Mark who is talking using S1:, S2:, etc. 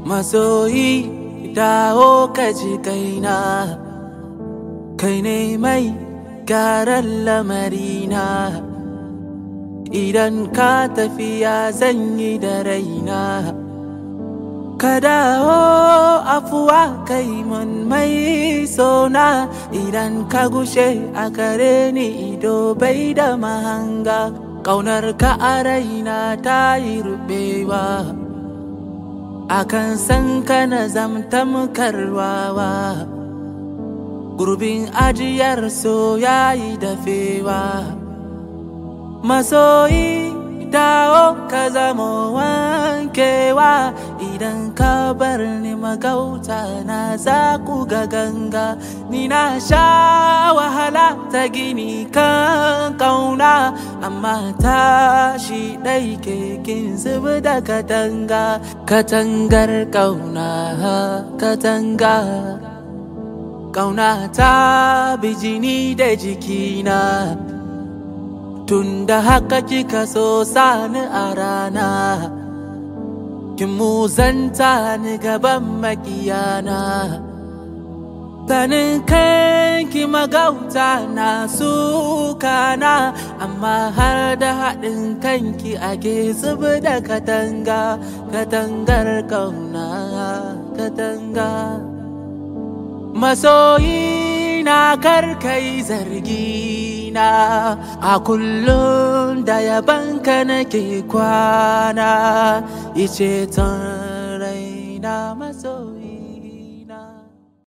S1: masoyi dawo ka ji kaina kai ne mai gyaran lamarina idan ka tafiya zan yi da raina ka dawo afuwa kai mun mai sona idan ka gushe a kare ni ido bai da mahanga ƙaunar ka a raina ta yi rubewa akan san ka na zamtamkarwawa gurbin ajiyar so yayi dafewa masoyi dawo ka zama wankewa idan ka bar ni magauta na za ku ga ganga ni na sha wahala ta gini kan kauna amma tashi ɗai kekin zubi da katanga katangar kauna katanga kauna ta bijini da jikina tunda haka kika so sani a rana kin muzanta ni gaban makiyana ganin kanki magauta na sukana amma har da haɗin kanki ake zubi da katanga katangar kauna katanga masoyi na karkai zargi na a kullum da yabanka nake kwana ice ton raina maso